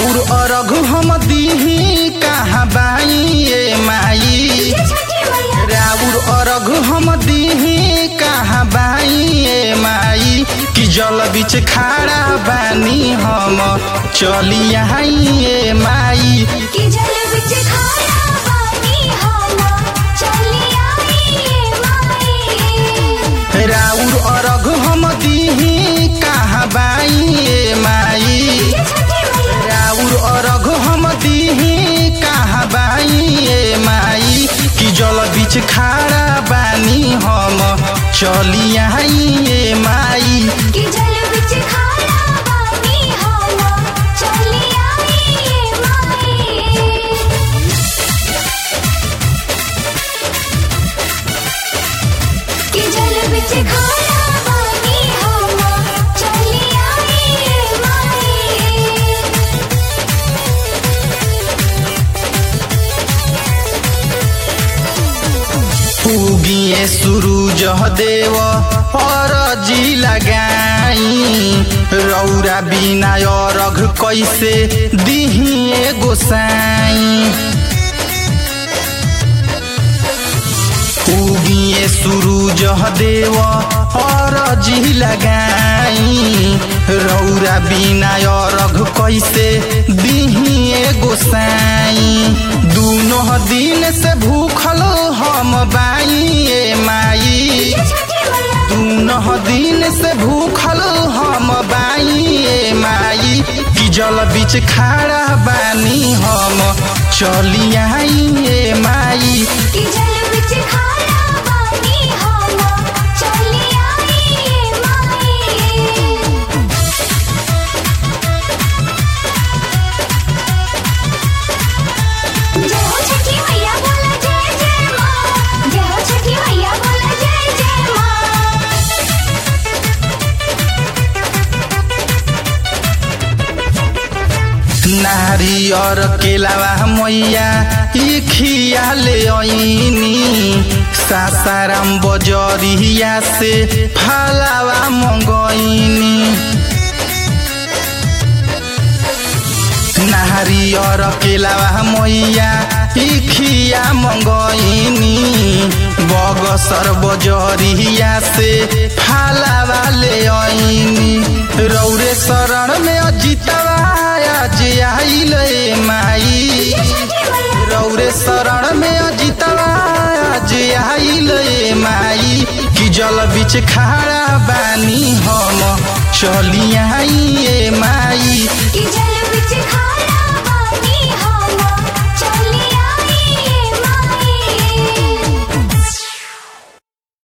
राउर अरघ हम दीही कहाँ बाई ए माई राउर अरघ हम दीही कहाँ बाई ए माई कि जल बीच खाड़ा बानी हम चली आई ए माई कि जल बिच खारा पानी हम चली आई माई राउर अरघ हम दीही कहाँ बाई ए माई छठी मैया राउर अरघ हम दीही कहाँ बाई ए माई कि जल बीच खाड़ा बानी हम चली आई ए माई कि जल बिच खारा पानी हम चली आई माई कि जल बिच खारा पानी हम चली आई माई उगिए सूरज देव अरजी लगाई रौरा बिना अरघ कैसे दिहिए गोसाई उगिए सूरज देव अरजी लगाई रौरा बिना अरघ कैसे दिहिए गोसाई दूनो दिन से भूखल हम बाई ए माई छठी मैया दूनो दिन से भूखल हम बाई ए माई कि जल बीच खाड़ा बानी हम चली आई ए माई कि जल बिच खारा पानी हम चली आई माई जय हो छठी मैया बोला जय जय माँ जय हो छठी मैया बोला जय जय माँ नारियर केलावा मैया ई खिया ले ऐनी सासाराम बजरिया से फालावा मंगैनी नारियर केलावा मैया ई खिया मंगैनी बगसर बजरिया से फालावा ले ऐनी रौरे शरण में अजितवा आज आइल ए माई छठी मैया रौरे शरण में अजितवा आज आइल ए माई कि जल बीच खाड़ा बानी हम चली आई ए माई कि जल बिच खारा